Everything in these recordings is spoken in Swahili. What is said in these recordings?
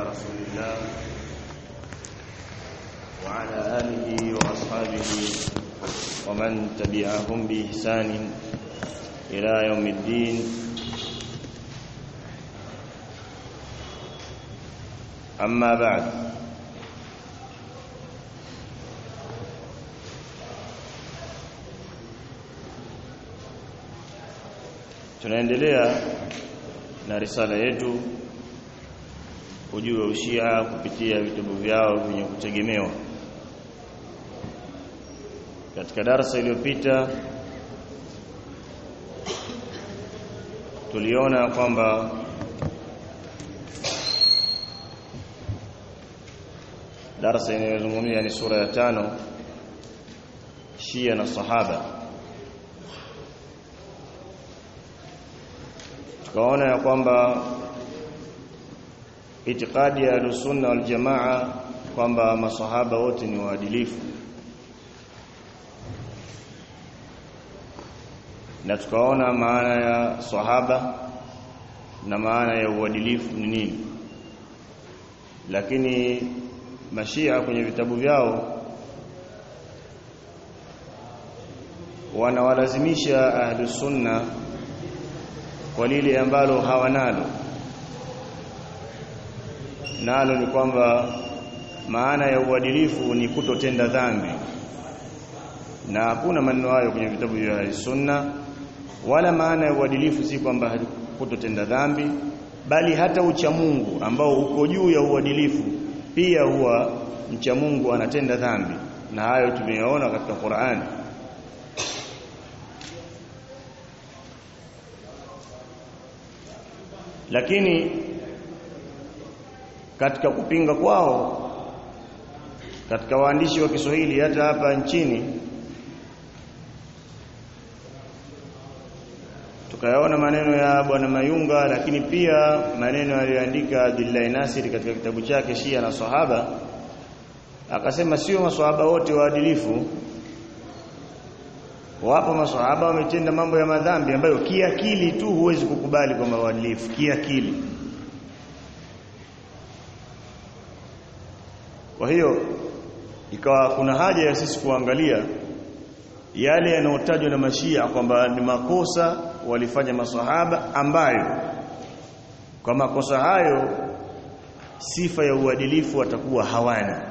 رسول الله وعلى آله وأصحابه ومن تبعهم بإحسان إلى يوم الدين أما بعد tunaendelea na risala yetu ujue ushia kupitia vitabu vyao vyenye kutegemewa katika darasa iliyopita tuliona kwamba darasa inayozungumzia ni sura ya tano Shia na Sahaba tukaona ya kwamba itikadi ya Ahlusunna wal Jamaa kwamba masahaba wote ni waadilifu na tukaona maana ya sahaba na maana ya uadilifu ni nini lakini mashia kwenye vitabu vyao wanawalazimisha ahlus sunna kwa lile ambalo hawanalo nalo ni kwamba maana ya uadilifu ni kutotenda dhambi na hakuna maneno hayo kwenye vitabu vya sunna wala maana ya uadilifu si kwamba kutotenda dhambi bali hata ucha Mungu ambao uko juu ya uadilifu pia huwa mcha Mungu anatenda dhambi na hayo tumeyaona katika Qur'ani lakini katika kupinga kwao katika waandishi wa Kiswahili hata hapa nchini tukayaona maneno ya bwana Mayunga lakini pia maneno aliyoandika Abdullah Nasir katika kitabu chake Shia na Sahaba akasema sio maswahaba wote waadilifu wapo maswahaba wametenda mambo ya madhambi ambayo kiakili tu huwezi kukubali kwamba waadilifu kiakili kwa hiyo ikawa kuna haja ya sisi kuangalia yale yanayotajwa na mashia kwamba ni makosa walifanya maswahaba ambayo kwa makosa hayo sifa ya uadilifu watakuwa hawana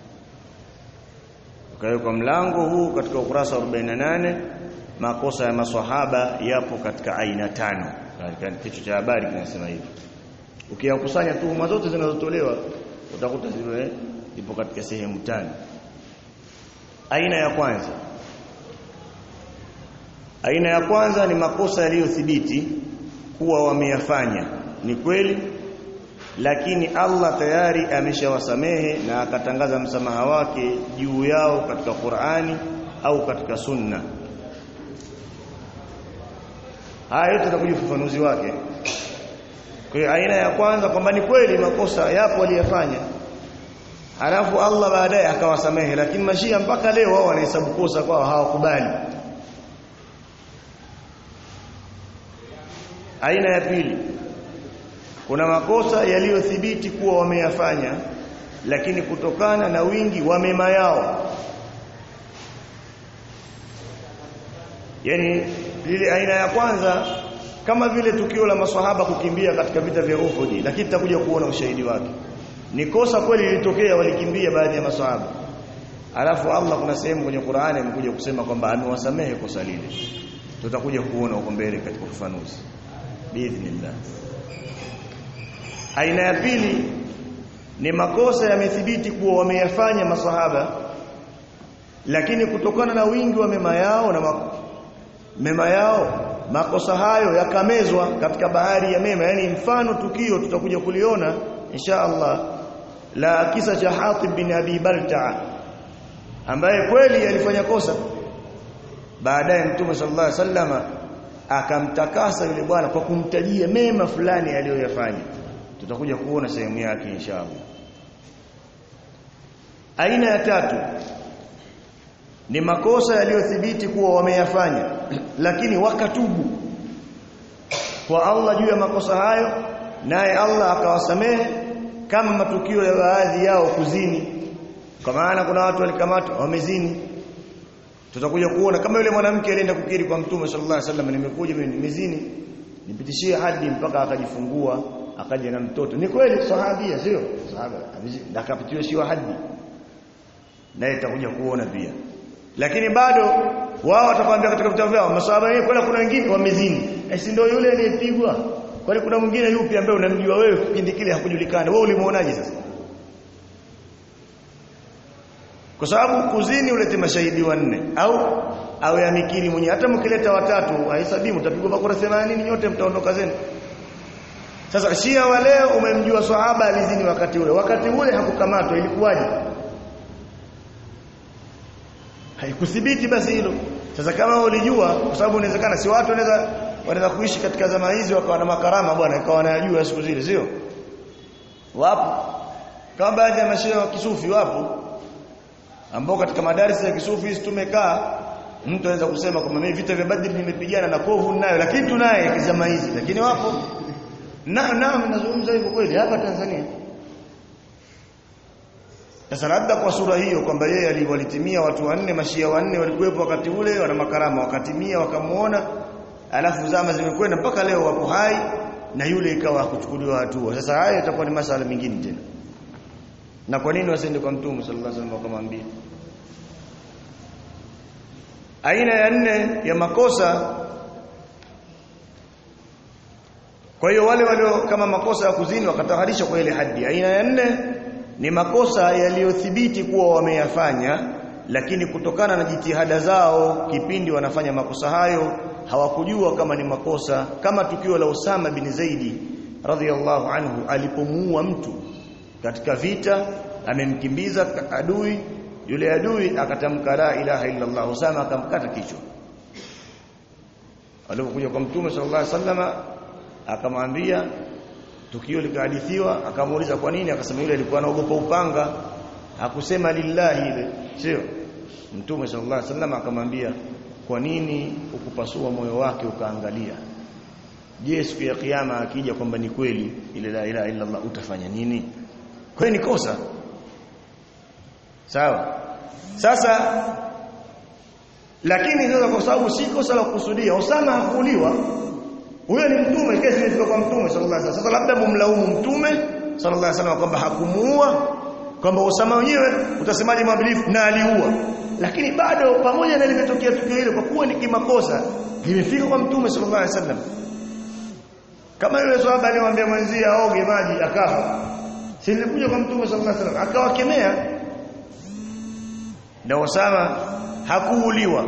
kwa hiyo kwa mlango huu katika ukurasa wa 48 makosa ya maswahaba yapo katika aina tano katika kichwa cha habari kinasema hivi ukiyakusanya tuhuma zote zinazotolewa utakuta zile ipo katika sehemu tano aina ya kwanza aina ya kwanza ni makosa yaliyothibiti kuwa wameyafanya ni kweli lakini Allah tayari ameshawasamehe na akatangaza msamaha wake juu yao katika Qur'ani au katika Sunna. Haya yote tutakuja ufafanuzi wake. Kwa hiyo aina ya kwanza kwamba ni kweli makosa yapo waliyafanya. Halafu Allah baadaye akawasamehe lakini mashia mpaka leo wao wanahesabu kosa kwao hawakubali. Aina ya pili kuna makosa yaliyothibiti kuwa wameyafanya lakini kutokana na wingi wa mema yao yani lile aina ya kwanza kama vile tukio la maswahaba kukimbia katika vita vya Uhud lakini tutakuja kuona ushahidi wake ni kosa kweli lilitokea walikimbia baadhi ya maswahaba alafu Allah kuna sehemu kwenye Qur'ani amekuja kusema kwamba amewasamehe kosa lile tutakuja kuona huko mbele katika ufafanuzi biidhnillah aina ya pili ni makosa yamethibiti kuwa wameyafanya masahaba lakini kutokana na wingi wa mema yao na mema yao makosa hayo yakamezwa katika bahari ya mema yani mfano tukio tutakuja kuliona insha Allah la kisa cha Hatib bin Abi Balta'a ambaye kweli alifanya kosa baadaye Mtume sallallahu alaihi wasallama akamtakasa yule bwana kwa kumtajia mema fulani aliyoyafanya tutakuja kuona sehemu yake inshallah aina ya tatu ni makosa yaliyothibiti kuwa wameyafanya lakini wakatubu kwa Allah juu ya makosa hayo naye Allah akawasamehe kama matukio ya baadhi yao kuzini kwa maana kuna watu walikamatwa wamezini tutakuja kuona kama yule mwanamke alienda kukiri kwa mtume sallallahu alaihi wasallam nimekuja mimi nimezini nipitishie hadi mpaka akajifungua akaja na mtoto ni kweli sahabia sio sahaba akapitiwa sio hadi naye tutakuja kuona pia lakini bado wao watakwambia katika vitabu vyao masahaba wenyewe kwani kuna wengine wamezini si ndio yule aliyepigwa kwani kuna mwingine yupi ambaye unamjua wewe kipindi kile hakujulikana wewe ulimuonaje sasa kwa sababu kuzini ulete mashahidi wanne au awe amikiri mwenyewe hata mkileta watatu haisabii mtapigwa bakora 80 nyote mtaondoka zenu sasa Shia wa leo umemjua sahaba alizini wakati ule wakati ule hakukamatwa ilikuwaje haikuthibiti basi hilo sasa kama ulijua kwa sababu inawezekana si watu wanaweza wanaweza kuishi katika zama hizi wakawa na makarama bwana ikawa wanayajua siku zile sio wapo kama baadhi ya mashehe wa kisufi wapo ambao katika madarasa ya kisufi hizi tumekaa mtu anaweza kusema kwamba mimi vita vya Badri nimepigana na kovu nayo lakini tunaye zama hizi lakini wapo na na nazungumza hivyo kweli hapa Tanzania sasa labda kwa sura hiyo kwamba yeye aliwalitimia watu wanne mashia wanne walikuwepo wakati ule wana makarama wakatimia wakamuona alafu zama zimekwenda mpaka leo wapo hai na yule ikawa kuchukuliwa hatua sasa haya itakuwa ni masala mengine tena na kwa nini wasiende kwa mtume sallallahu alaihi wasallam wakamwambia aina ya nne ya makosa kwa hiyo wale walio kama makosa ya kuzini wakataharisha kwa ile hadi aina ya nne ni makosa yaliyothibiti kuwa wameyafanya lakini kutokana na jitihada zao kipindi wanafanya makosa hayo hawakujua kama ni makosa kama tukio la Usama bin Zaidi radhiallahu anhu alipomuua mtu katika vita amemkimbiza adui yule adui akatamka la ilaha illa Allah Usama akamkata kichwa alipokuja kwa mtume sallallahu alaihi wasallama akamwambia tukio likahadithiwa akamuuliza kwa nini akasema yule alikuwa anaogopa upanga hakusema lillahi ile sio mtume sallallahu alaihi wasallam akamwambia kwa nini ukupasua moyo wake ukaangalia je siku ya kiyama akija kwamba ni kweli ile la ilaha illa Allah utafanya nini kwa ni kosa sawa sasa lakini sasa kwa sababu si kosa la kukusudia Osama hakuuliwa huyo ni mtume kesi imefika kwa mtume sallallahu alaihi wasallam sasa labda mumlaumu mtume sallallahu alaihi wasallam kwamba hakumuua kwamba Osama wenyewe utasemaje mwadilifu na aliua lakini bado pamoja na limetokea tukio hilo kwa kuwa ni kimakosa limefika kwa mtume sallallahu alaihi wasallam kama yule sahaba alimwambia mwenzie aoge maji akafa si nilikuja kwa mtume sallallahu alaihi wasallam akawakemea na Osama hakuuliwa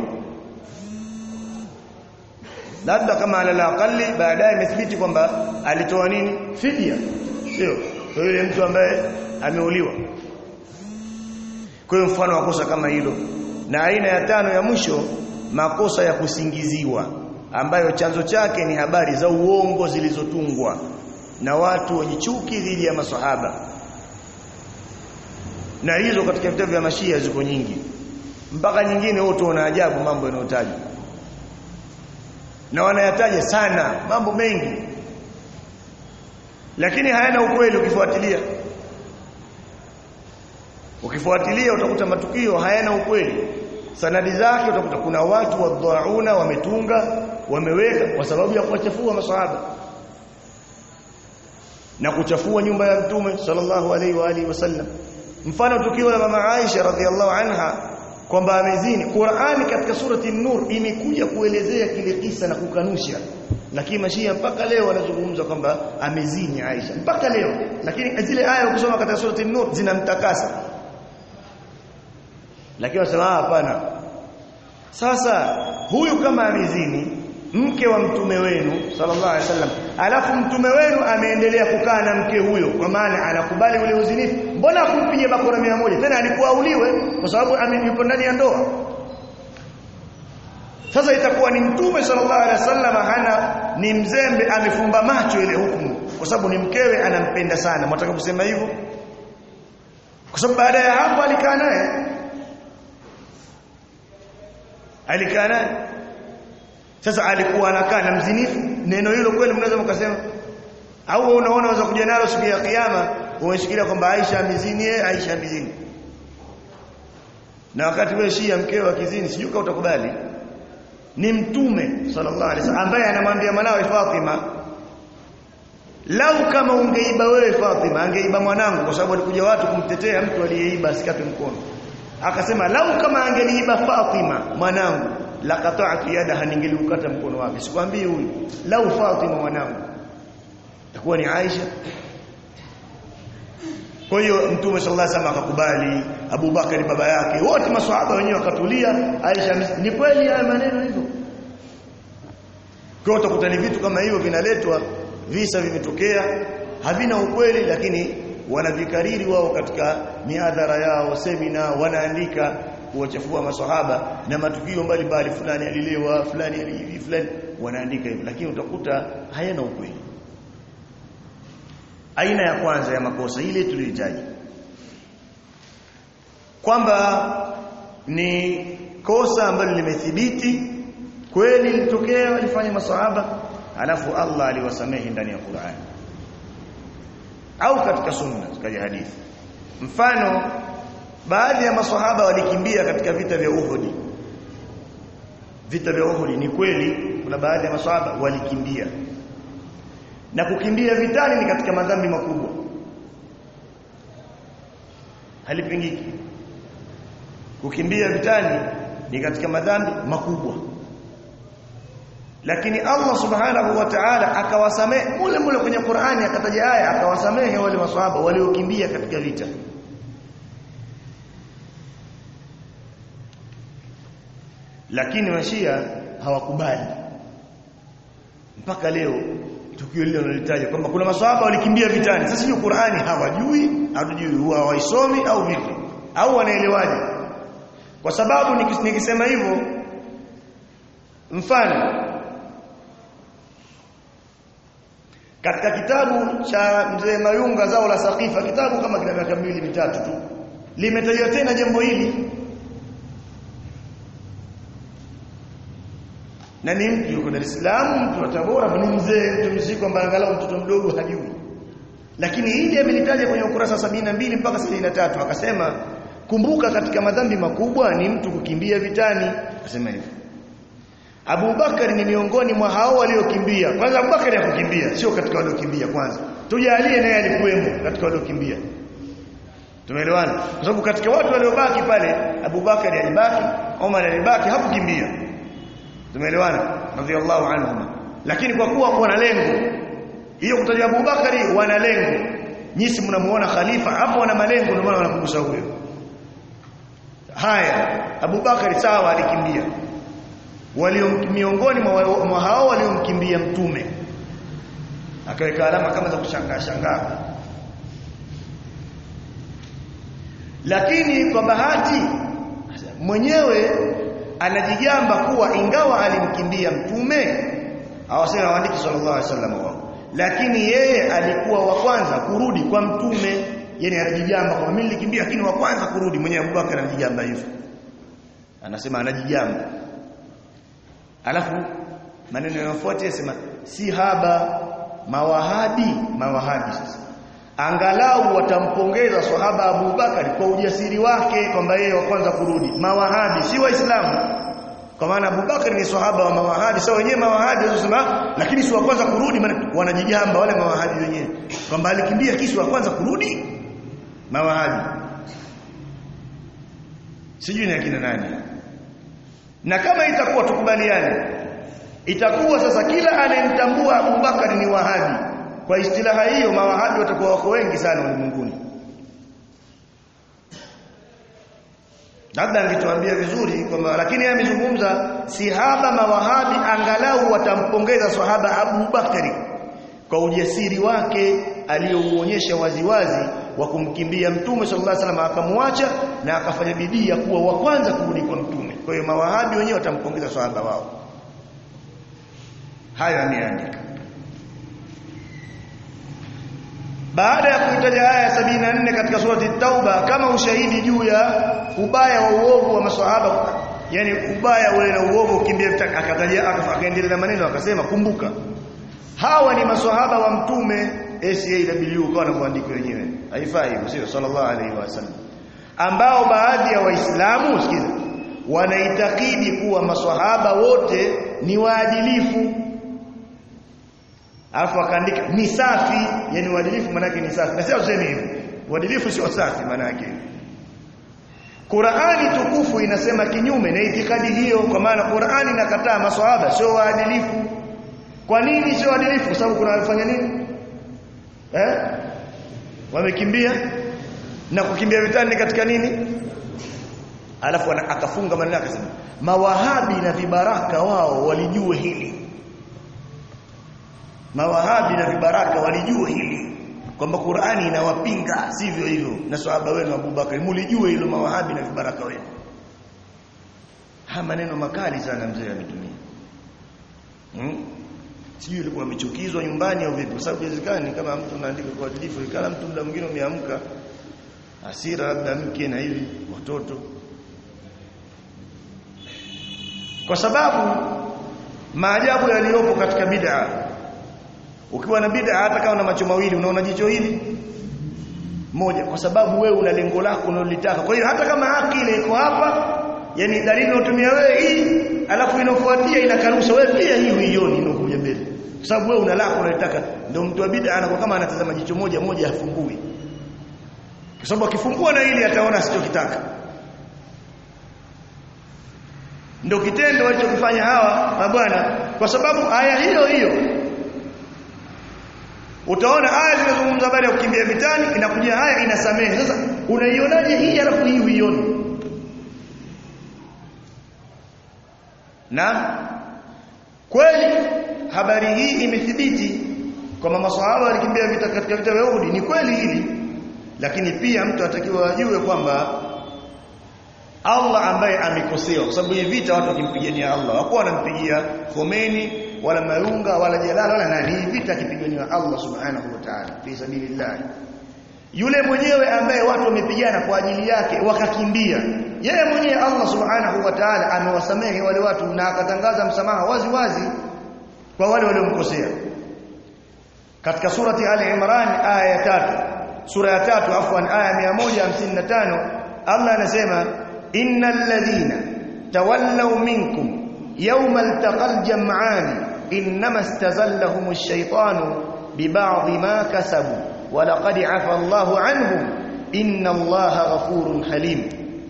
labda kama ala aqali baadaye imethibiti kwamba alitoa nini fidia sio kwa yule mtu ambaye ameuliwa kwa hiyo mfano wa kosa kama hilo na aina ya tano ya mwisho makosa ya kusingiziwa ambayo chanzo chake ni habari za uongo zilizotungwa na watu wenye chuki dhidi ya masahaba na hizo katika vitabu vya mashia ziko nyingi mpaka nyingine wote wana ajabu mambo yanayotajwa na wanayataja sana mambo mengi lakini hayana ukweli ukifuatilia ukifuatilia utakuta matukio hayana ukweli sanadi zake utakuta kuna watu wadhauna wametunga wameweka kwa sababu ya kuwachafua maswahaba na kuchafua nyumba ya mtume sallallahu alaihi wa alihi wasallam mfano tukio la mama Aisha radhiallahu anha kwamba amezini Qur'ani katika surati An-Nur imekuja kuelezea kile kisa na kukanusha lakini mashia mpaka leo wanazungumza kwamba amezini Aisha mpaka leo lakini zile aya ukisoma katika surati An-Nur zinamtakasa lakini wasema hapana sasa huyu kama amezini mke wa mtume wenu sallallahu alaihi wasallam alafu mtume wenu ameendelea kukaa na mke huyo kwa maana anakubali ule uzinifu mbona kumpiga bakora mia moja tena alikuwa auliwe kwa sababu yupo ndani ya ndoa sasa itakuwa ni mtume sallallahu alaihi wasallam hana ni mzembe amefumba macho ile hukumu kwa sababu ni mkewe anampenda sana mtaka kusema hivyo kwa sababu baada ya hapo alikaa naye alikaa naye sasa alikuwa anakaa na mzinifu neno hilo kweli mnaweza mkasema au unaona unaweza kuja nalo siku ya kiyama umeshikilia kwamba Aisha amezini yeye Aisha amezini na wakati wewe Shia mkeo akizini sijui kama utakubali ni mtume sallallahu alaihi wasallam ambaye anamwambia mwanawe Fatima lau kama ungeiba wewe Fatima angeiba mwanangu kwa sababu alikuja watu kumtetea mtu aliyeiba asikate mkono akasema lau kama angeniiba Fatima mwanangu la qata'tu yadaha ningeliukata mkono wake sikwambii huyu lau Fatima mwanangu itakuwa ni Aisha kwa hiyo mtume sallallahu alaihi wasallam akakubali Abu Bakari baba yake wote maswahaba wenyewe wakatulia Aisha ni kweli haya maneno hivyo kwa utakuta ni vitu kama hivyo vinaletwa visa vimetokea havina ukweli lakini wanavikariri wao katika miadhara yao semina wanaandika kuwachafua maswahaba na matukio mbalimbali fulani alilewa fulani alihivi fulani wanaandika hivyo lakini utakuta hayana ukweli aina ya kwanza ya makosa ile tuliyotaja kwamba ni kosa ambalo limethibiti kweli lilitokea walifanya maswahaba alafu Allah aliwasamehe ndani ya Qur'an au katika sunna katika hadithi mfano baadhi ya maswahaba walikimbia katika vita vya Uhud vita vya Uhud ni kweli kuna baadhi ya maswahaba walikimbia na kukimbia vitani ni katika madhambi makubwa halipingiki kukimbia vitani ni katika madhambi makubwa lakini Allah subhanahu wa ta'ala akawasamehe mule mule kwenye Qur'ani akataja aya akawasamehe wale maswahaba waliokimbia katika vita lakini washia hawakubali mpaka leo tukio lile linalitaja kwamba kuna maswahaba walikimbia vitani sasa hiyo Qur'ani hawajui hatujui huwa hawaisomi au vipi au wanaelewaje kwa sababu nikisema hivyo mfano katika kitabu cha mzee Mayunga zao la Saqifa kitabu kama kina miaka miwili mitatu tu limetajwa tena jambo hili na ni mtu yuko Dar es Salaam mtu wa Tabora ni mzee mtu mzee kwamba angalau mtoto mdogo hajui lakini hili amelitaja kwenye ukurasa sabini na mbili mpaka sabini na tatu akasema kumbuka katika madhambi makubwa ni mtu kukimbia vitani akasema hivyo Abu Bakari ni miongoni mwa hao waliokimbia kwanza Abu Bakari hakukimbia sio katika waliokimbia kwanza tujalie naye alikuwemo katika waliokimbia tumeelewana kwa sababu katika watu waliobaki pale Abu Bakari alibaki Umar alibaki hakukimbia tumeelewana radhiallahu anhum lakini kwa kuwa wana lengo hiyo kutaja Abu Bakari wana lengo nyisi mnamuona khalifa hapo wana malengo ndio maana wanakugusa huyo haya Abu Bakari sawa alikimbia walio miongoni mwa hao waliomkimbia mtume akaweka alama kama za kushangaa shangaa lakini kwa bahati mwenyewe anajigamba kuwa ingawa alimkimbia mtume hawasema waandiki sallallahu alaihi wasallam wao lakini yeye alikuwa wa kwanza kurudi kwa mtume yani anajigamba kwamba mimi nilikimbia lakini wa kwanza kurudi mwenyewe Abubakar anajigamba hivyo anasema anajigamba alafu maneno yanayofuata yasema si haba mawahabi mawahabi sasa angalau watampongeza sahaba Abu Bakari kwa ujasiri wake kwamba yeye wa kwanza kurudi mawahabi si waislamu kwa maana Abu Bakari ni sahaba wa mawahabi sasa wenyewe mawahabi wanasema lakini si wa kwanza kurudi maana wanajigamba wale mawahabi wenyewe kwamba alikimbia kisi wa kwanza kurudi mawahabi sijui ni akina nani na kama itakuwa tukubaliane itakuwa sasa kila anayemtambua Abu Bakari ni wahabi kwa istilaha hiyo mawahabi watakuwa wako wengi sana ulimwenguni labda angetuambia vizuri kwamba lakini yeye amezungumza sihaba mawahabi angalau watampongeza sahaba Abu Bakari kwa ujasiri wake aliyouonyesha waziwazi wa kumkimbia mtume sallallahu alaihi wasallam akamwacha na akafanya bidii ya kuwa wa kwanza kurudi kwa mtume kwa hiyo mawahabi wenyewe watampongeza sahaba wao hayo ameandika baada ya kuitaja aya 74 katika surati Tauba kama ushahidi juu ya ubaya wa uovu wa maswahaba yani ubaya ule na uovu ukimbia akataja akaendelea na maneno akasema kumbuka hawa ni maswahaba wa mtume SAW kwa anamwandika wenyewe haifai hivyo sio sallallahu alaihi wasallam ambao baadhi ya waislamu sikiza wanaitakidi kuwa maswahaba wote ni waadilifu alafu akaandika ni safi yani uadilifu maana yake ni safi na sio useme hivyo uadilifu sio safi maana yake Qur'ani tukufu inasema kinyume na itikadi hiyo kwa maana Qur'ani inakataa maswahaba sio waadilifu kwa nini sio waadilifu kwa sababu kuna wafanya nini eh wamekimbia na kukimbia vitani katika nini alafu akafunga maneno akasema mawahabi na vibaraka wao walijue hili mawahabi na vibaraka walijue hili kwamba Qur'ani inawapinga sivyo hivyo na sahaba wenu Abubakar mulijue hilo mawahabi na vibaraka wenu haya maneno makali sana mzee ametumia hmm? sijui ilikuwa amechukizwa nyumbani au vipi kwa sababu inawezekana kama mtu anaandika kwa adilifu ikala mtu muda mwingine umeamka hasira labda mke na hivi watoto kwa sababu maajabu yaliyopo katika bid'a ukiwa na bid'a hata kama una macho mawili unaona jicho hili moja kwa sababu wewe una lengo lako unalolitaka kwa hiyo hata kama haki ile iko hapa yani dalili unatumia wewe hii alafu inafuatia inakanusha wewe pia hii uioni inakuja mbele kwa sababu wewe una lako unalitaka ndio mtu wa bid'a anakuwa kama anatazama jicho moja moja hafungui kwa sababu akifungua na hili ataona asichokitaka ndio kitendo walichokifanya hawa mabwana kwa sababu aya hiyo hiyo utaona aya zinazungumza habari ya kukimbia vitani inakuja haya inasamehe sasa unaionaje hii alafu hii uione na kweli habari hii imethibiti kwamba maswahaba walikimbia vita katika vita vya Uhud ni kweli hili lakini pia mtu atakiwa ajue kwamba Allah ambaye amekosea kwa sababu hii vita watu wakimpigania Allah hawakuwa wanampigia Khomeini wala Mayunga wala Jalala wala nani hii vita akipigania Allah subhanahu wa ta'ala fi sabilillah yule mwenyewe ambaye watu wamepigana kwa ajili yake wakakimbia yeye mwenyewe Allah subhanahu wa ta'ala amewasamehe wale watu na akatangaza msamaha wazi wazi kwa wale waliomkosea katika surati Ali Imran aya ya tatu sura ya tatu afwan aya 155 Allah anasema innal ladhina tawallaw minkum yawma altaqal jam'an inma istazallahum ash-shaytanu biba'dhi ma kasabu wa laqad 'afa Allahu 'anhum inna Allaha ghafurun halim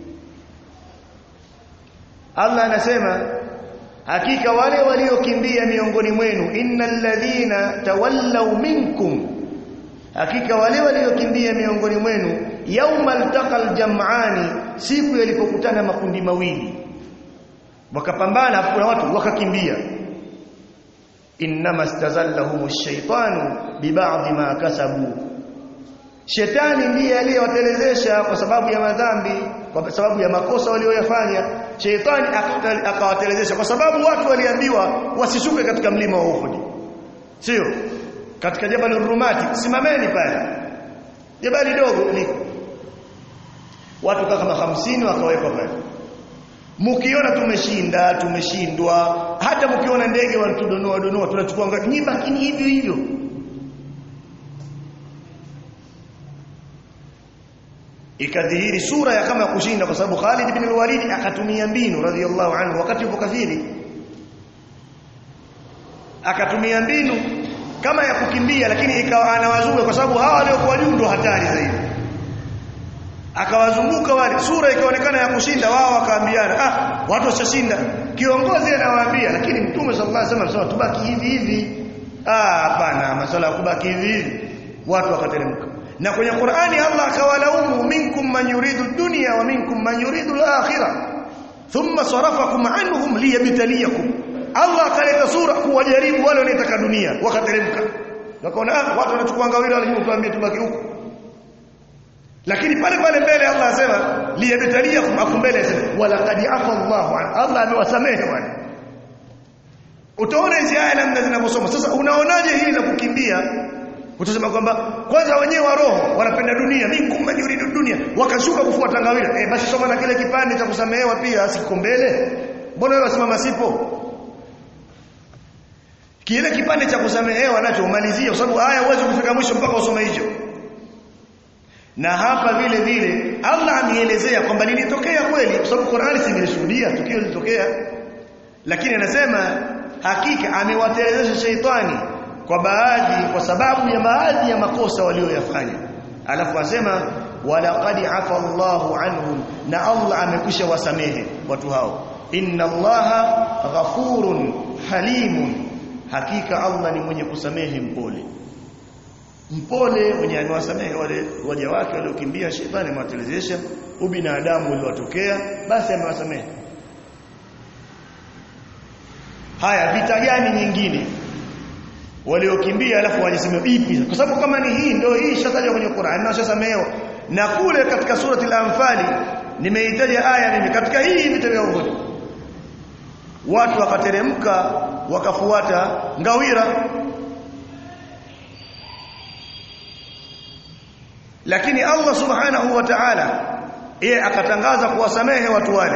Allah anasema hakika wale waliokimbia miongoni mwenu innal ladhina tawallaw minkum hakika wale waliokimbia miongoni mwenu yaumal taqal jam'ani siku yalipokutana makundi mawili wakapambana afu na watu wakakimbia innama stazallahum ash-shaytanu biba'dhi ma kasabu shetani ndiye aliyewatelezesha kwa sababu ya madhambi kwa sababu ya makosa walioyafanya shetani akawatelezesha kwa sababu watu waliambiwa wasishuke katika mlima wa Uhud sio katika jabal rumati simameni pale jabali dogo liko watu kama hamsini wakawekwa pale mkiona tumeshinda tumeshindwa hata mkiona ndege wanatudonoa donoa tunachukua ngapi nyinyi bakini hivyo hivyo ikadhihiri sura ya kama kushinda kwa sababu Khalid ibn al-Walid akatumia mbinu radhiyallahu anhu wakati yupo kafiri akatumia mbinu kama ya kukimbia lakini ikawa anawazuga kwa sababu hawa waliokuwa juu ndo hatari zaidi akawazunguka wale sura ikaonekana ya kushinda wao wakaambiana ah watu washashinda kiongozi anawaambia lakini mtume sallallahu alaihi wasallam anasema tubaki hivi hivi ah hapana masuala ya kubaki hivi hivi watu wakateremka na kwenye Qur'ani Allah akawalaumu minkum man yuridu dunya wa minkum man yuridu al-akhirah thumma sarafakum anhum liyabtaliyakum Allah akaleta sura kuwajaribu wale wanaotaka dunia wakateremka wakaona ah watu wanachukua ngawira wale tuambie tubaki huko lakini pale pale mbele Allah asema liyabtaliyakum afu mbele asema wala qad afa Allahu an Allah amewasamehe wale utaona hizi aya namna zinavyosoma sasa unaonaje hili la kukimbia utasema kwamba kwanza wenyewe wa roho wanapenda dunia minkum man yuridu dunia wakashuka kufuata ngawira eh basi soma na kile kipande cha kusamehewa pia asiko mbele mbona wewe wasimama sipo kile kipande cha kusamehewa nacho umalizie kwa sababu aya huwezi kufika mwisho mpaka usome hicho na hapa vile vile Allah ameelezea kwamba lilitokea kweli kwa sababu Qur'ani simeshuhudia tukio lilitokea lakini anasema hakika amewatelezesha sheitani kwa baadhi kwa sababu ya baadhi ya makosa walioyafanya alafu asema walaqad afa Allahu anhum na Allah amekwisha wasamehe watu hao inna Allaha ghafurun halimun hakika Allah ni mwenye kusamehe mpole mpole mwenye anawasamehe wale waja wake waliokimbia shetani amewatelezesha ubinadamu uliwatokea basi amewasamehe haya vita gani nyingine waliokimbia alafu wajiseme ipi kwa sababu kama ni hii ndio hii shatajwa kwenye Qur'an na shasamehewa na kule katika surati al-anfali nimeitaja aya mimi katika hii vita vya Uhud watu wakateremka wakafuata ngawira lakini Allah subhanahu wa ta'ala yeye akatangaza kuwasamehe watu wale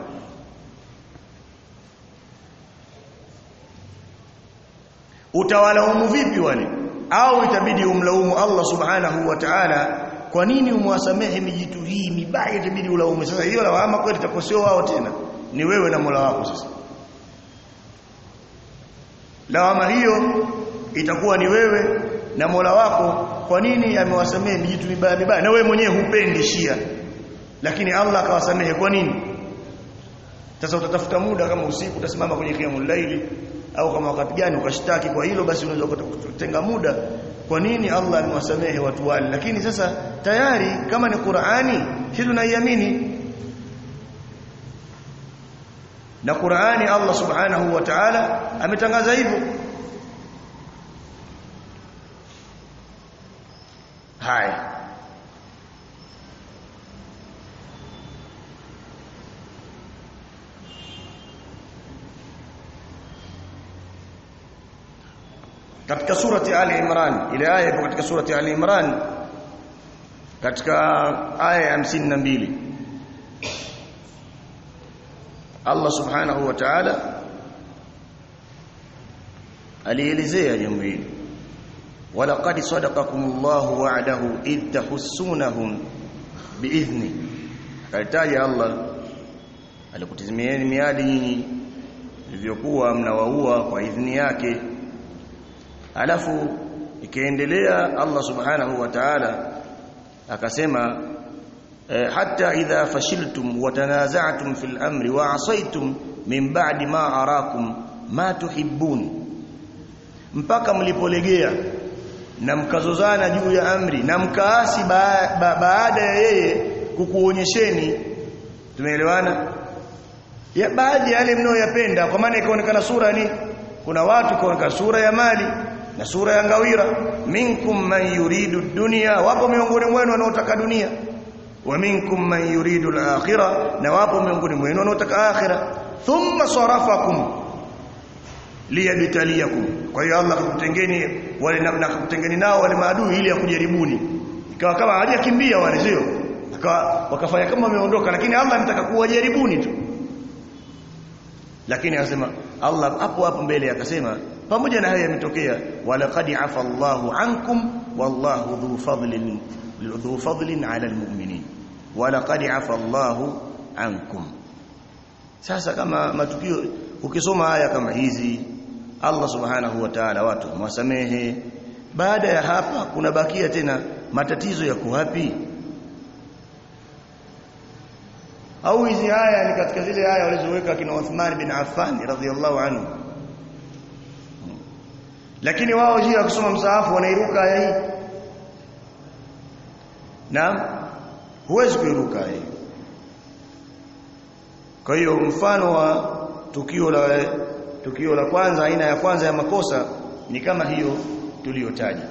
utawalaumu vipi wale au itabidi umlaumu Allah subhanahu wa ta'ala kwa nini umwasamehe mijitu hii mibaya itabidi ulaumu sasa hiyo lawama kweli itakosewa wao tena ni wewe na Mola wako sasa lawama hiyo itakuwa ni wewe na Mola wako kwa nini amewasamehe mijitu mibaya mibaya na wewe mwenyewe hupendi shia lakini Allah akawasamehe kwa nini sasa utatafuta muda kama usiku utasimama kwenye qiyamul laili au kama wakati gani ukashtaki kwa hilo basi unaweza kutenga muda kwa nini Allah amewasamehe watu wale lakini sasa tayari kama ni Qur'ani hii tunaiamini na Qur'ani Allah subhanahu wa ta'ala ametangaza hivyo haya katika surati Ali Imran ile aya ipo katika surati Ali Imran katika aya ya 52 Allah subhanahu wa ta'ala alielezea jambo hili walaqad sadaqakumullahu wa'dahu id tahussunahum biidhni alitaja Allah alikutizimieni miadi nyinyi ilivyokuwa mnawaua kwa idhni yake alafu ikaendelea Allah subhanahu wa ta'ala akasema eh, hatta idha fashiltum wa tanaza'tum fil amri wa asaytum min ba'di ma arakum ma tuhibbun mpaka mlipolegea na mkazozana juu ya amri na mkaasi ba, ba, baada ya yeye kukuonyesheni tumeelewana ya baadhi ya yale mnayoyapenda kwa maana ikaonekana sura ni kuna watu ikaonekana sura ya mali na sura ya ngawira minkum man yuridu dunya wapo miongoni mwenu wanaotaka dunia wa minkum man yuridu al-akhirah na wapo miongoni mwenu wanaotaka akhira thumma sarafakum liyabtaliyakum kwa hiyo Allah akakutengeni wale na akakutengeni nao wale maadui ili akujaribuni ikawa kama hajakimbia wale sio wakafanya kama wameondoka lakini Allah anataka kuwajaribuni tu lakini akasema Allah hapo hapo mbele akasema pamoja na haya yametokea walaqad afa Allahu ankum wallahu dhu fadlin dhu fadlin ala almu'minin walaqad afa Allahu ankum sasa kama matukio ukisoma haya kama hizi Allah subhanahu wa ta'ala watu mwasamehe baada ya hapa kuna bakia tena matatizo yako wapi au hizi haya ni katika zile haya walizoweka kina Uthman bin Affan radhiyallahu anhu lakini wao jia kusoma msaafu wanairuka aya hii na huwezi kuiruka hii kwa hiyo mfano wa tukio la tukio la kwanza aina ya kwanza ya makosa ni kama hiyo tuliyotaja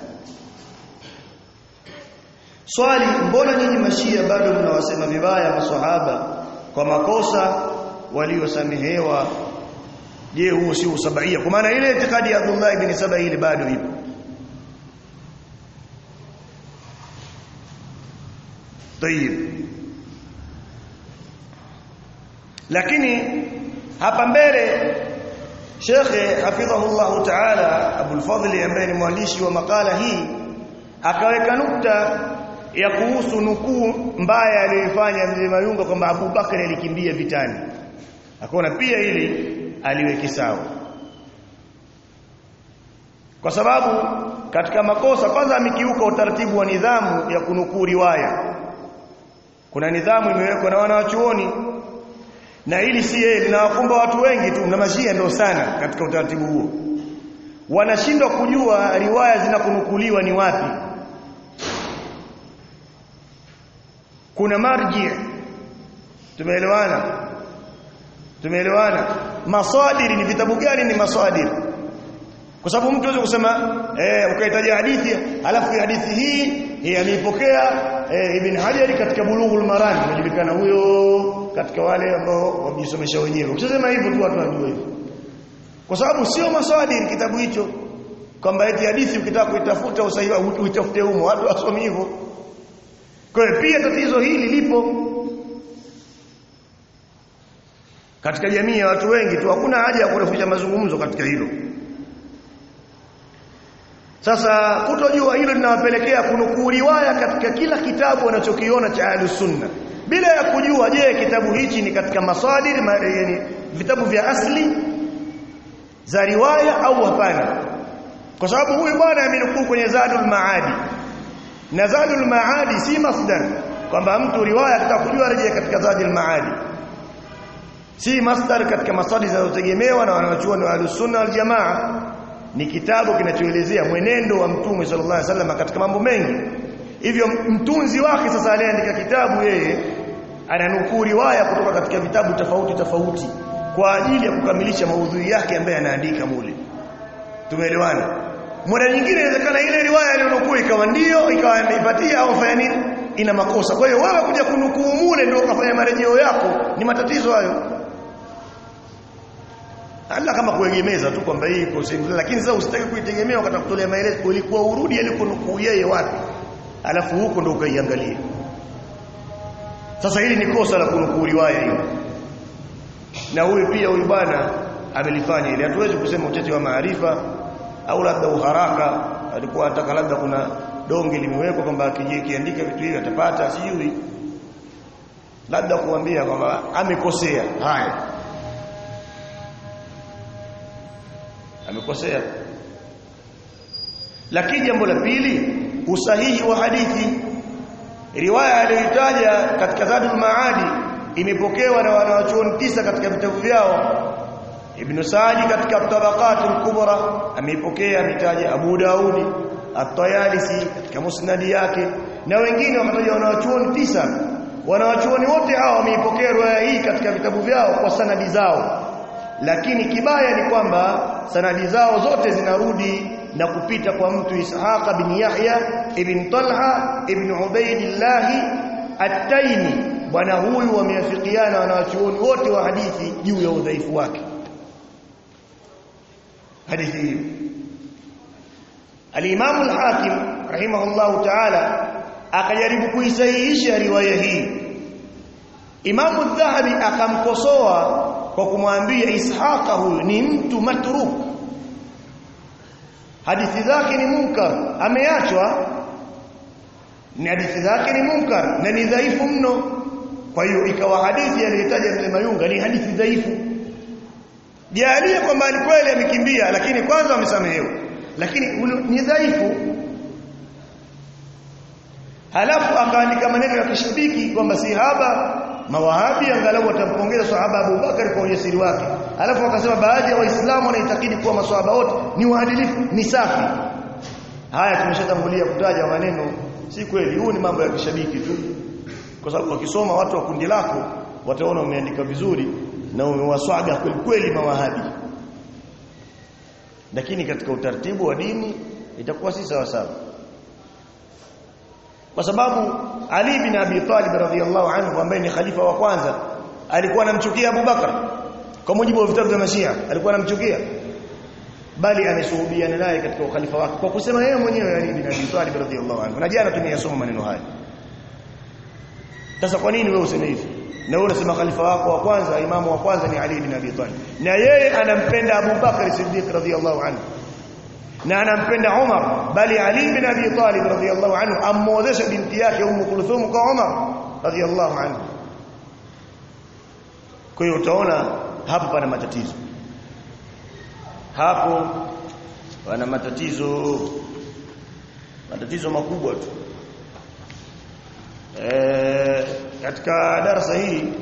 swali mbona nyinyi mashia bado mnawasema vibaya maswahaba kwa makosa waliosamehewa je huo si usabaia kwa maana ile itikadi ya Abdullah ibn Saba ile bado ipo Tayib lakini hapa mbele Sheikh hafidhahullah ta'ala Abu al-Fadl ambaye ni mwandishi wa makala hii akaweka nukta ya kuhusu nukuu mbaya aliyofanya mzee Mayunga kwamba Abu Bakari alikimbia vitani akaona pia ili aliweke sawa kwa sababu katika makosa kwanza amekiuka utaratibu wa nidhamu ya kunukuu riwaya kuna nidhamu imewekwa na wanawachuoni na hili si yeye linawakumba watu wengi tu na mashia ndio sana katika utaratibu huo wanashindwa kujua riwaya zinakunukuliwa ni wapi kuna marji tumeelewana tumeelewana masadiri ni vitabu gani ni masadiri kwa sababu mtu anaweza kusema eh ukahitaji hadithi alafu hadithi hii hii ameipokea eh, Ibn Hajar katika Bulughul Maram inajulikana huyo katika wale ambao wamejisomesha wenyewe ukisema hivyo tu watu wanajua hivyo kwa sababu sio masadiri kitabu hicho kwamba eti hadithi ukitaka kuitafuta usahihi uitafute humo watu wasomi hivyo kwa hiyo pia tatizo hili lipo katika jamii ya watu wengi tu hakuna haja ya kurefusha mazungumzo katika hilo sasa kutojua hilo linawapelekea kunukuu riwaya katika kila kitabu wanachokiona cha Ahlus Sunna bila ya kujua je kitabu hichi ni katika masadir ma, yani vitabu vya asli za riwaya au hapana kwa sababu huyu bwana amenukuu kwenye Zadul Maadi na Zadul Maadi si masdar kwamba mtu riwaya atakujua rejea katika Zadul Maadi si masdar katika masadi zinazotegemewa na wanachuoni wa Ahlus Sunna wal Jamaa ni kitabu kinachoelezea mwenendo wa Mtume sallallahu alaihi wasallam katika mambo mengi hivyo mtunzi wake sasa aliandika kitabu yeye ananukuu riwaya kutoka katika vitabu tofauti tofauti kwa ajili ya kukamilisha maudhui yake ambaye anaandika mule tumeelewana mara nyingine inawezekana ile riwaya aliyonukuu ikawa ndio ikawa imeipatia au fanya nini ina makosa kwa hiyo wewe kuja kunukuu mule ndio ukafanya marejeo yako ni matatizo hayo Allah kama kuegemeza tu kwamba hii iko sehemu lakini sasa usitaki kuitegemea wakati kutolea maelezo ulikuwa urudi alikonukuu yeye wapi alafu huko ndo ukaiangalia sasa hili ni kosa la kunukuu riwaya hiyo na huyu pia huyu bwana amelifanya ile hatuwezi kusema uchache wa maarifa au labda uharaka alikuwa anataka labda kuna donge limewekwa kwamba akijiandika vitu hivi atapata sijui labda kuambia kwamba amekosea haya amekosea lakini jambo la pili usahihi wa hadithi riwaya aliyotaja katika Zadul Maadi imepokewa na wanawachuoni tisa katika vitabu vyao Ibn Sa'di katika Tabaqat al-Kubra ameipokea ametaja Abu Daudi At-Tayalisi katika musnadi yake na wengine wametaja wanawachuoni tisa wanawachuoni wote hao wameipokea riwaya hii katika vitabu vyao kwa sanadi zao lakini kibaya ni kwamba sanadi zao zote zinarudi na kupita kwa mtu Ishaq bin Yahya ibn Talha ibn Ubaidillah At-Taimi bwana huyu wameafikiana wanawachuoni wote wa hadithi juu ya udhaifu wake hadithi hiyo Al-Imam Al-Hakim rahimahullahu ta'ala akajaribu kuisahihisha riwaya hii Imam Adh-Dhahabi akamkosoa kwa kumwambia Ishaqa huyu ni mtu matruk hadithi zake ni munkar ameachwa ni hadithi zake ni munkar na ni dhaifu mno kwa hiyo ikawa hadithi aliyotaja mzee Mayunga ni hadithi dhaifu jalia kwamba ni kweli amekimbia lakini kwanza amesamehewa lakini ni dhaifu halafu akaandika maneno ya kishabiki kwamba sihaba mawahabi angalau watampongeza sahaba Abu Bakar kwa ujasiri wake alafu akasema baadhi ya waislamu wanaitakidi kuwa maswahaba wote ni waadilifu ni safi haya tumeshatangulia kutaja maneno si kweli huu ni mambo ya kishabiki tu kwa sababu wakisoma watu wa kundi lako wataona umeandika vizuri na umewaswaga kweli kweli mawahabi lakini katika utaratibu wa dini itakuwa si sawa sawa kwa sababu Ali bin Abi Talib radhiyallahu anhu ambaye ni khalifa wa kwanza alikuwa anamchukia Abu Bakar kwa mujibu wa vitabu vya Mashia alikuwa anamchukia bali ameshuhudiana naye katika ukhalifa wake kwa kusema yeye mwenyewe Ali bin Abi Talib radhiyallahu anhu na jana tumeyasoma maneno haya sasa kwa nini wewe useme hivi na wewe unasema khalifa wako wa kwanza imamu wa kwanza ni Ali bin Abi Talib na yeye anampenda Abu Bakar Siddiq radhiyallahu anhu na anampenda Umar bali Ali bin Abi Talib radhiyallahu anhu amwozesha binti yake Ummu Kulthum kwa Umar radhiyallahu anhu kwa hiyo utaona hapo pana matatizo hapo pana matatizo matatizo makubwa tu e, katika darasa hii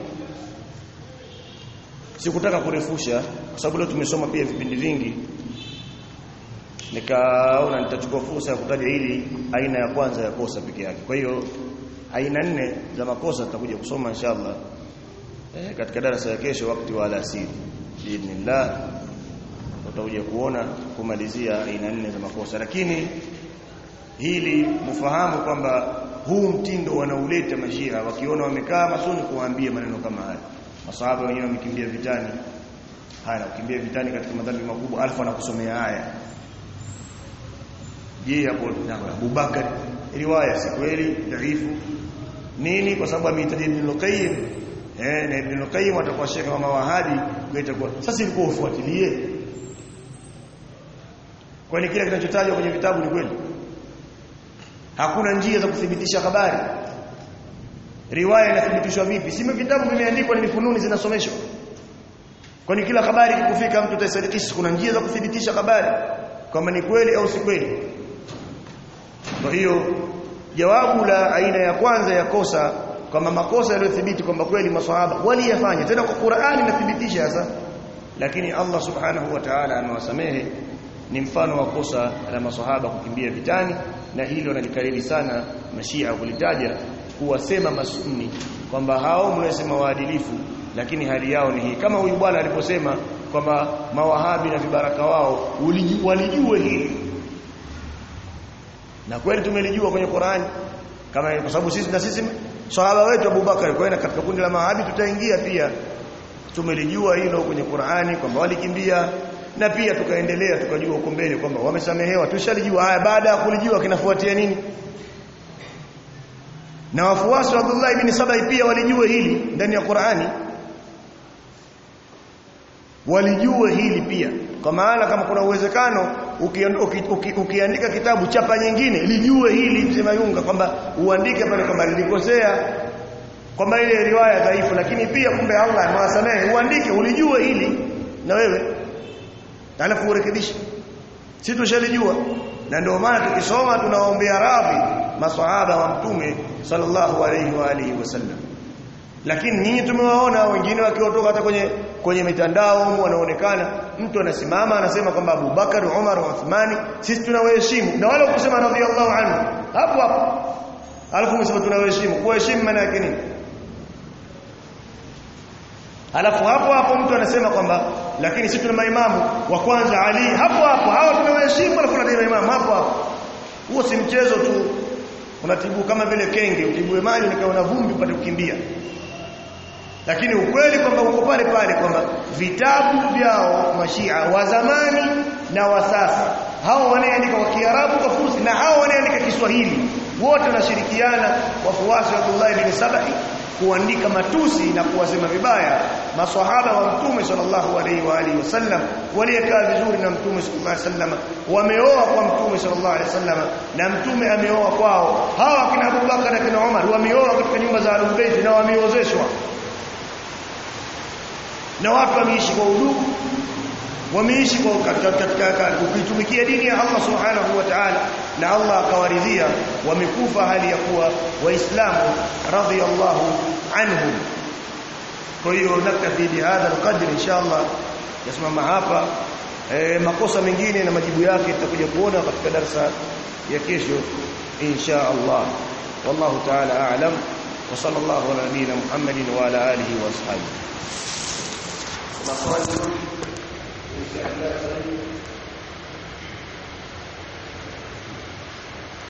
sikutaka kurefusha kwa sababu leo tumesoma pia vipindi vingi nikaona nitachukua fursa ya kutaja hili aina ya kwanza ya kosa peke yake kwa hiyo aina nne za makosa tutakuja kusoma inshallah e, katika darasa ya kesho wakati wa alasiri biidhnillah utakuja kuona kumalizia aina nne za makosa lakini hili mfahamu kwamba huu mtindo wanauleta mashia wakiona wamekaa masuni kuwaambia maneno kama haya masahaba wenyewe wamekimbia vitani haya kukimbia vitani katika madhambi makubwa alfa anakusomea haya je hapo Abubakar riwaya si kweli dhaifu nini kwa sababu ameitaja Ibn Qayyim eh na Ibn Qayyim atakuwa shekhe wa mawahabi kwa itakuwa sasa ilikuwa ufuatilie kwani kile kinachotajwa kwenye vitabu ni kweli hakuna njia za kuthibitisha habari riwaya inathibitishwa vipi sima vitabu vimeandikwa ni fununi zinasomeshwa kwani kila habari ikifika mtu taisadikisha kuna njia za kuthibitisha habari kama ni kweli au si kweli kwa hiyo jawabu la aina ya kwanza ya kosa kama makosa yaliyothibiti kwamba kweli maswahaba waliyafanya tena kwa Qur'ani inathibitisha sasa lakini Allah subhanahu wa ta'ala amewasamehe ni mfano wa kosa la maswahaba kukimbia vitani na hilo nalikariri sana mashia kulitaja kuwasema masunni kwamba hao mnasema waadilifu lakini hali yao ni hii kama huyu bwana aliposema kwamba mawahabi na vibaraka wao walijue hili na kweli tumelijua kwenye Qur'ani kama kwa sababu sisi na sisi sahaba wetu Abu Bakar kwa katika kundi la mawahabi tutaingia pia tumelijua hilo kwenye Qur'ani kwamba walikimbia na pia tukaendelea tukajua huko mbele kwamba wamesamehewa tushalijua haya baada ya kulijua kinafuatia nini na wafuasi wa Abdullah ibn Sabai pia walijua hili ndani ya Qur'ani walijua hili pia kwa maana kama kuna uwezekano ukiandika uki, uki, uki kitabu chapa nyingine lijue hili sema yunga kwamba uandike pale kwamba lilikosea kwamba ile riwaya dhaifu lakini pia kumbe Allah amewasamehe uandike ulijue hili na wewe alafu urekebishe si tushalijua na ndio maana tukisoma tunawaombea radhi maswahaba wa mtume sallallahu alayhi wa alihi wasallam lakini ninyi tumewaona wengine wakiotoka hata kwenye kwenye mitandao wanaonekana mtu anasimama anasema kwamba Abu Bakar Umar Uthmani sisi tunawaheshimu na wale kusema radhiallahu anhu hapo hapo alafu msema tunawaheshimu kuheshimu maana yake nini alafu hapo hapo mtu anasema kwamba lakini sisi tuna maimamu wa kwanza Ali hapo hapo hawa tunawaheshimu alafu tunadai maimamu hapo hapo huo si mchezo tu unatibu kama vile kenge utibue maji nikaona vumbi upate kukimbia lakini ukweli kwamba uko pale pale kwamba vitabu vyao mashia wa zamani na wa sasa hao wanaandika kwa Kiarabu kwa Fursi na hao wanaandika Kiswahili wote wanashirikiana wafuasi wa Abdullah ibn Sabahi kuandika matusi na kuwasema vibaya maswahaba wa mtume sallallahu alaihi wa alihi wasallam waliokaa vizuri na mtume sallallahu alaihi wasallam wameoa kwa mtume sallallahu alaihi wasallam na mtume ameoa kwao hawa kina Abubakar na kina Umar wameoa katika nyumba za Ahlul Bait na wameozeshwa na watu wameishi kwa udugu wameishi kwa katika katika kuitumikia dini ya Allah subhanahu wa ta'ala na Allah akawaridhia wamekufa hali ya kuwa waislamu radhiyallahu anhum kwa hiyo naktafi bihadha alqadr inshallah yasimama hapa e, makosa mengine na majibu yake tutakuja kuona katika darasa ya kesho insha Allah wallahu ta'ala a'lam wa sallallahu ala nabiyyina Muhammadin wa ala alihi wa ashabihi maswali